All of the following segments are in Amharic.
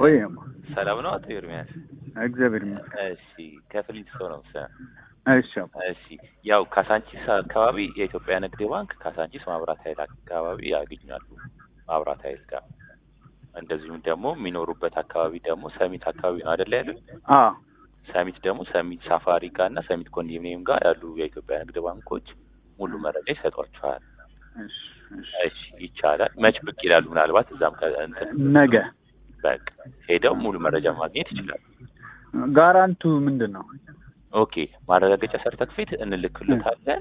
ወይ ሰላም ነው አቶ ኤርሚያስ? እግዚአብሔር ይመስገን። እሺ ከፍሊት ሰው ነው ሰ እሺ አባ እሺ ያው ካሳንቺስ አካባቢ የኢትዮጵያ ንግድ ባንክ ካሳንቺስ ማብራት ኃይል አካባቢ ያገኛሉ ማብራት ኃይል ጋር እንደዚሁም ደግሞ የሚኖሩበት አካባቢ ደግሞ ሰሚት አካባቢ ነው አይደለ ያሉኝ? አ ሰሚት ደግሞ ሰሚት ሳፋሪ ጋር እና ሰሚት ኮንዶሚኒየም ጋር ያሉ የኢትዮጵያ ንግድ ባንኮች ሙሉ መረጃ ይሰጧቸዋል። እሺ እሺ እሺ ይቻላል። መች ብቅ ይላሉ? ምናልባት እዛም ከ- እንትን ነገ በቃ ሄደው ሙሉ መረጃ ማግኘት ይችላሉ። ጋራንቱ ምንድን ነው? ኦኬ ማረጋገጫ ሰርተክፌት እንልክሎታለን።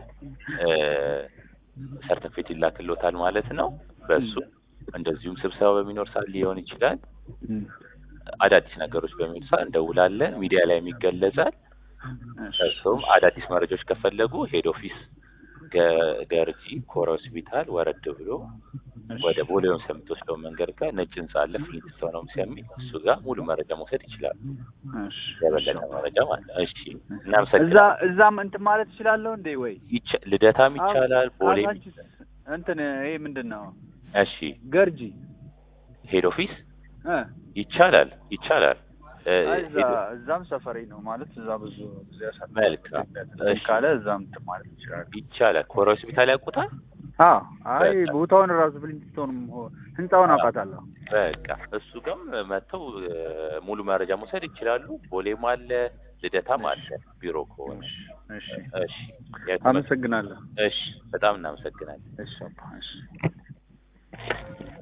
ሰርተክፌት ይላክሎታል ማለት ነው። በሱ እንደዚሁም ስብሰባ በሚኖር ሰዓት ሊሆን ይችላል። እም፣ አዳዲስ ነገሮች በሚኖር ሰዓት እንደውላለን። ሚዲያ ላይ የሚገለጻል። እሺ እሱም አዳዲስ መረጃዎች ከፈለጉ ሄድ ኦፊስ ገ- ገርጂ ኮረ ሆስፒታል ወረድ ብሎ ወደ ቦሌ ሆምስ የምትወስደው መንገድ ጋር ነጭ ህንጻ አለ። ፍሊንትስቶን ሆምስ የሚል እሱ ጋር ሙሉ መረጃ መውሰድ ይችላሉ። እሺ የበለጠ መረጃ ማለት ነው። እሺ እዛ እናመሰግናለን። እዛም እንትን ማለት እችላለሁ እንዴ? ወይ ይቻ- ልደታም ይቻላል። ቦሌ ካዛንቺስ እንትን ይሄ ምንድን ነው? እሺ ገርጂ ሄድ ኦፊስ እ ይቻላል ይቻላል። እ፣ እዛ ሄድ- እዛም ሰፈሬ ነው ማለት እዛ ብዙ ጊዜ ያሳልፋል። መልካም። እሺ። ካለ እዛም እንትን ማለት ይችላል። ይቻላል። ኮረ ሆስፒታል ያውቁታል። አዎ አይ በቃ። ቦታውን ራሱ ፍሊንትስቶንም ሆ- ህንጻውን አዎ። አውቃታለሁ። በቃ እሱ ጋርም መጥተው እ፣ ሙሉ መረጃ መውሰድ ይችላሉ። ቦሌም አለ፣ ልደታም አለ ቢሮ ከሆነ። እሺ እሺ የት መ- አመሰግናለሁ። እሺ በጣም እናመሰግናለን። እሺ አባ እሺ